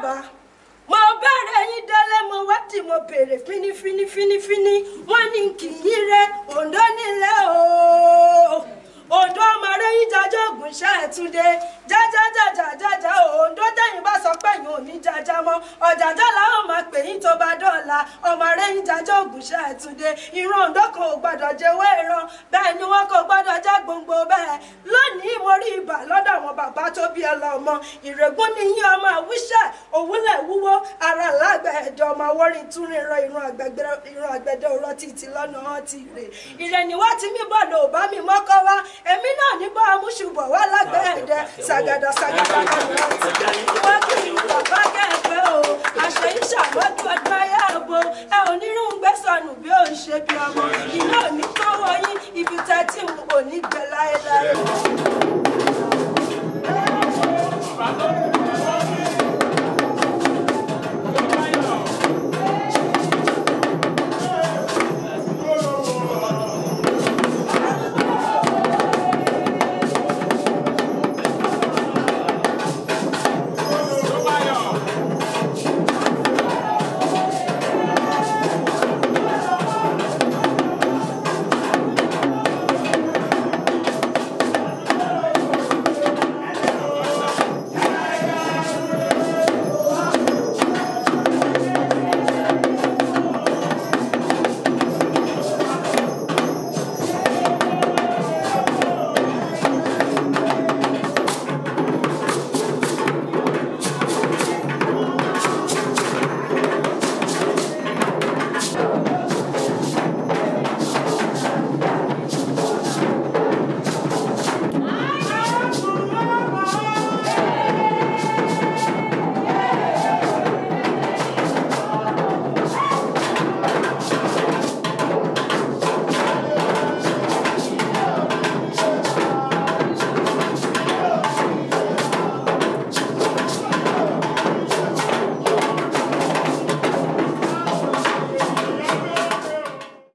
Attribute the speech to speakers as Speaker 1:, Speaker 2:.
Speaker 1: bàbá mo bẹ̀rẹ̀ yín délé mo wá tí mo béèrè fínífínífínífíní wọ́n ní kì í rẹ òǹdó nílẹ̀ ooo òǹdó ọmọ arẹ́yìn jájọ́ ògùn ṣáàtúndé jájájájájájá òǹdó tẹ̀yìn bá sọ pé yín ò ní jájá mọ́ ọ̀jàjà làwọn máa pè yín tó bá dọ̀la ọmọ arẹ́yìn jájọ́ ògùn ṣáàtúndé ìran òǹdó kan ò gbọ́dọ̀ jẹ́wọ́ ìran bẹ́ẹ̀ ni wọ́n kò gbọ́dọ̀ já gbòǹgbò bẹ́ẹ̀ lónìí mo rí ibà lọ́dọ̀ àwọn bàbá tó bí ẹ lọ́mọ ìrègùn ni yín ọmọ àwíṣẹ́ òwúlẹ̀ wúwo ara lágbẹ̀ ẹ̀dọ̀ ọmọ awọ́rin tún rin ran ìran àgbẹ̀dẹ òrọ̀ títí lọ́nà ọtí rè ìrẹ̀ni wá ti mí bọ̀ lò bá mi mọ́kọ́ wá èmi náà ní bá amúṣubọ̀ wá lágbẹ̀ ẹ̀dẹ ṣàgàdà ṣàgàdà lọ́nà ọtí wọ́n kì í